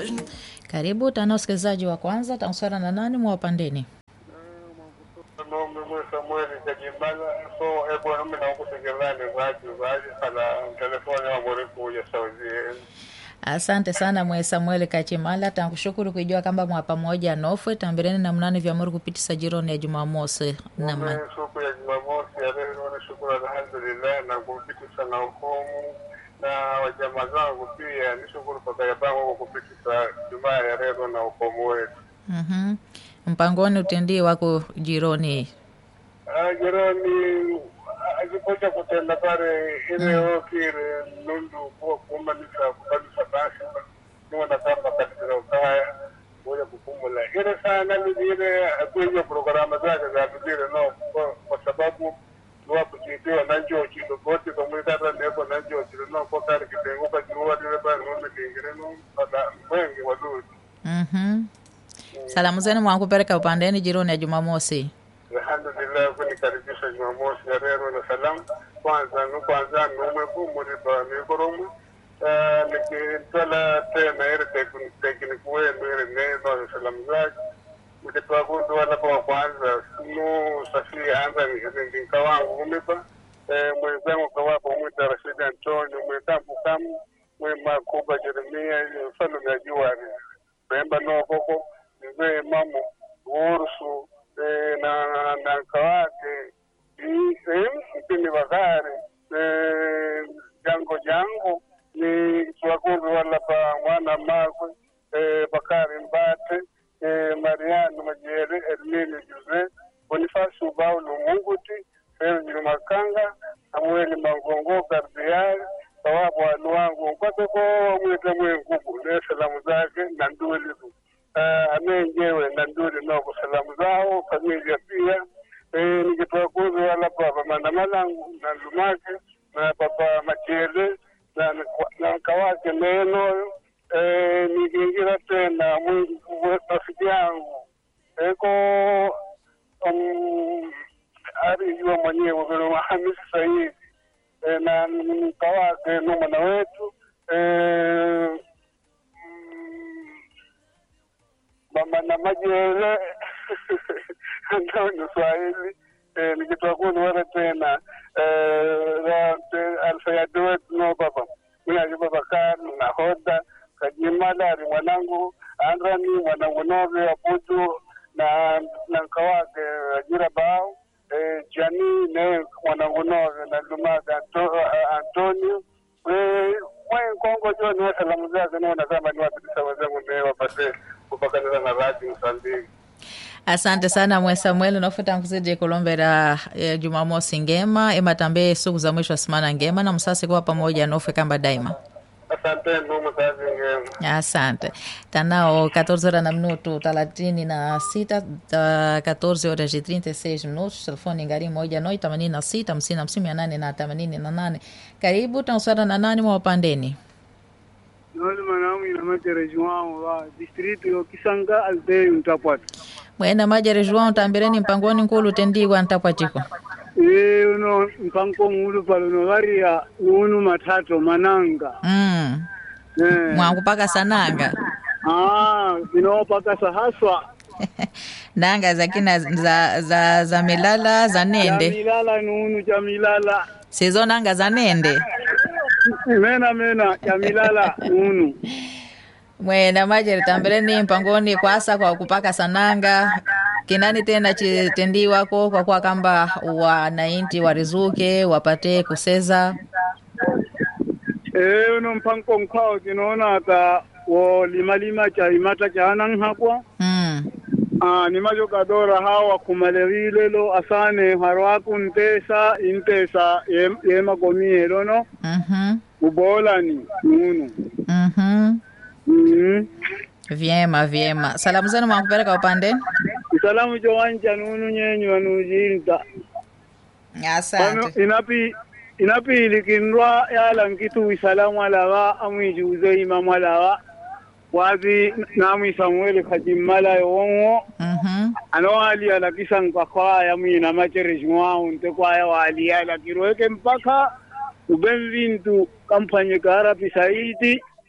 Karibu tana usikilizaji wa kwanza tausara na nani mwa wapandeni nome mwe Samueli Kajimala so ebo nami na kutegelani zaji zaji kala telefoni wa muri kuja Saudi asante sana mwe samueli kachimala tankushukuru kuijua kamba mwa pamoja nofwe tambireni na mnani vya muri kupitisa jironi ya jumamosi na Mume ma- siku ya Jumamosi ya leo ni shukuru alhamdulillah na kupitisha na hukumu na wajamaa zangu pia ni shukuru kwa kaya bangu kwa kupitisha Jumaa ya leo na hukumu wetu. Mhm. mpangoni utendii wako jironi Ah, jirani alikuja kutenda pale ile okire nundu kuwa kumanisa kubanisa basi niwana kama katika ukaya kuja kupumula ile sana ni ile kwenye programa zake za vile no kwa, kwa sababu nuwa kujitiwa na njoo chilo bote kwa mwita hata ndipo na njoo chilo no kwa kari kitenguka juwa ile ba nundu kingine no pada mwengi wadudi Mhm. salamu zenu mwankupeleka upandeni jironi ya jumamosi alhamdulillah kunikaribisha jumamosi ya leo na salamu kwanza nu kwanza nume kumuriba mikoromu nikitwala tena ile tekniki wenu ile neno salamu zake mkitwakundu wala kwa kwanza nu safia anza ndinka wangu kumipa mwenzangu kawapo mwita Rashid Antonio mwekambu kamu mwe makuba Jeremia mfano na juari memba nokoko mzee mamu ursu eh, na na kawake mpini bakari eh, jango jango ni swakundu wala pa mwana makwe eh, bakari mbate eh, mariano majere ermini juze bonifasi ubaulo munguti sergio makanga samueli mangongo gardiari sawabu wanu wangu nkwateko wamwite mwengugu ne salamu zake na nduliku uh, amenjewe na nduli noko salamu zao familia pia eh, nikitoa kuzi wala baba mandamalangu na lumake na baba machele na na kawake nenoyo eh, nikiingira tena mwingi rafiki yangu eko um, arijua mwenyewe vile Hamisi Saidi eh, na mka wake numana wetu eh, mm, mama na majele ndio ni Swahili eh, nikitoa kuni wale tena eh, ra- te- alfayadi wetu no baba mimi Bakar na Hoda Kajimala ali mwanangu Andrani mwanangu Nove Abudu na na nkawake Ajira Bao eh, Jani ne mwanangu Nove na Lumaga Anto, uh, Antonio eh, mwe Kongo John wa salamu zake naona kama ni wapitisa wenzangu ne wapate kupakanira na radi Msambiki. asante sana mwe samueli unafuta nkuzidi kulombera eh, jumamosi ngema ematambe siku za mwisho asimana ngema na msasi kuwa pamoja nofwe kamba daima Asante ndugu kazi ngema. asante tanao 14 horas na minuto thelathini na sita ta 14 horas e 36 minutos telefone ngari moja noi themanini na sita hamsini hamsini mia nane na themanini na nane karibu tausara na nani mwa wapandeni noli manamu inamakere juwao wa district yo kisanga alde mtapwata mwena majere juan tambireni mpangoni nkulu tendigwa ntapwatiko e uno mpango mulu palo no varia unu matatu mananga mm. eh mwankupaka sananga ah inopaka sahaswa nanga zakina za, za, za milala za nende jamilala nunu jamilala sizo nanga za nende mena mena jamilala nunu mwena majere tambireni mpangoni kwasa kwa kupaka sananga kinani tena chitendiwako kwa kuwa kamba wanainti warizuke wapate kuseza e uno mpango mkwao tinaona ata wo lima lima cha imata cha anan hakwa mm. Ah, ni majo kadora hawa kumalewilelo asane harwaku ntesa intesa yem- yema komielo no mm-hmm. ubolani nunu mm-hmm. mm vyema vyema salamu zenu mwakupeleka upande isalamu jowanja nunu nyenyu anujinta pano asante inapi inapiilikinrwa yala nkitu isalamu alawa amwijuze imamu alawa wazi namwi samueli kajimmala yowonwo mm-hmm. anowali alakisa nkakwaya mwina macherejimwao nte kwaya wali alakirweke mpaka uben vintu kampanye karapi saidi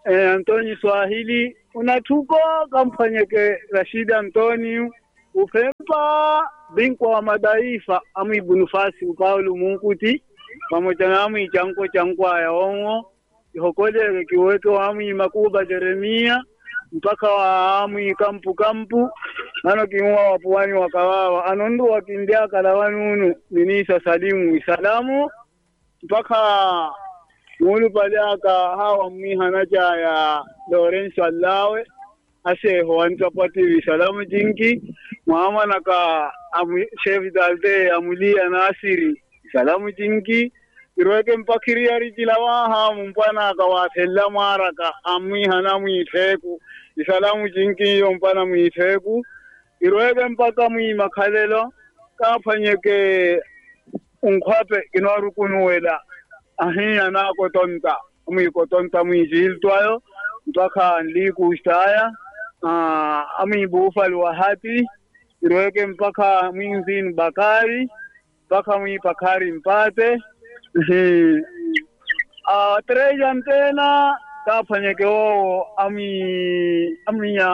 eh, Antoni Swahili unatuko kamfanyeke Rashid Antoni ufempa binkwa wa madaifa amu ibunufasi ukaulu munkuti pamoja na amu ichanko chankwa ya ongo ihokoleke kiweke wa amu imakuba Jeremia mpaka wa amu ikampu kampu ano kimuwa wapuwani wakawawa anondu wakindia kalawanunu ninisa salimu isalamu mpaka mulu paliaka hawa mwihana ya Lawrence Allawe aseho antapati salamu jinki muamana ka amu chef dalde amulia nasiri salamu jinki irweke mpakiri yari jilawaha mumpana ka watella maraka amwihana mwiteku isalamu jinki yo mpana mwiteku irweke mpaka mwimakhalelo kafanyeke unkhwape kinwarukunuwela ahiya nakotonta mwikotonta mwijiltwayo mpaka nlikushtaya ah, amwibufali wa hati irweke mpaka mwinzini bakari mpaka mwipakari mpate Ehe. Ah, treja ntena kafanyeke wowo ami amiya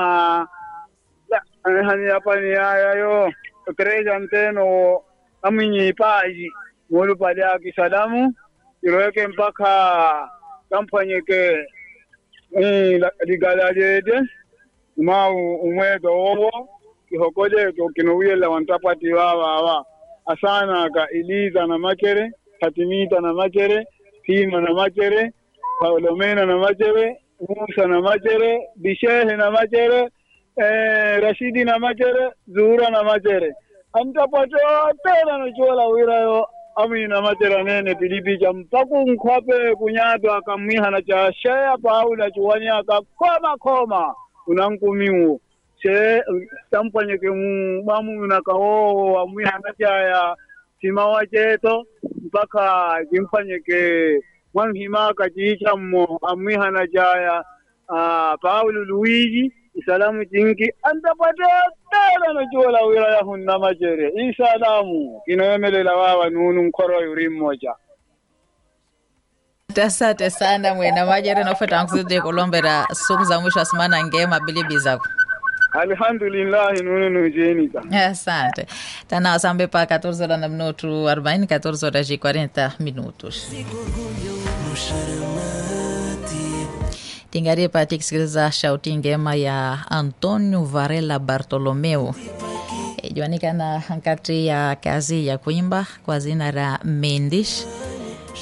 hani yapani yayayo treja nteno aminyi paji mulu pale akisalamu irweke mpaka kamfanyeke mm, la- ligalalede mau umwedo wowo kihokojeto kinowiyela wantapati wawawa asana ka iliza na makere hatimita na makere tima na makere paulomena na makere musa na makere bishehe na makere eh, rashidi na makere zuhura na makere antapato tena nochola wirayo amina matera nene pilipija mpaku nkwape kunyato akamwihana cha sheya paula chuwanya akakoma koma unankumiwo she tampanyeke mu bamu nakawo amwihana chaya simawa cheto mpaka kimfanyeke mwanhimaka chiicha mmo amwihana chaya ah, paulo luigi isalamu chinki antapate tela nochola wira yahunna machere isalamu kinoyemelela wawa nunu nkoro yuri mmoja asante sana mwena majere nofeta nkuzidi kulombera siku za mwisho asimana ngema bilibi zako alhamdulillahi nunu nujenika asante tana wasambe pa 14 horas na minuto 40 14 horas e 40 minutos tingarie pati kusikiliza shauti ngema ya antonio varela bartolomeu ijuanikana nkati ya kazi ya kuimba kwa zina la mendish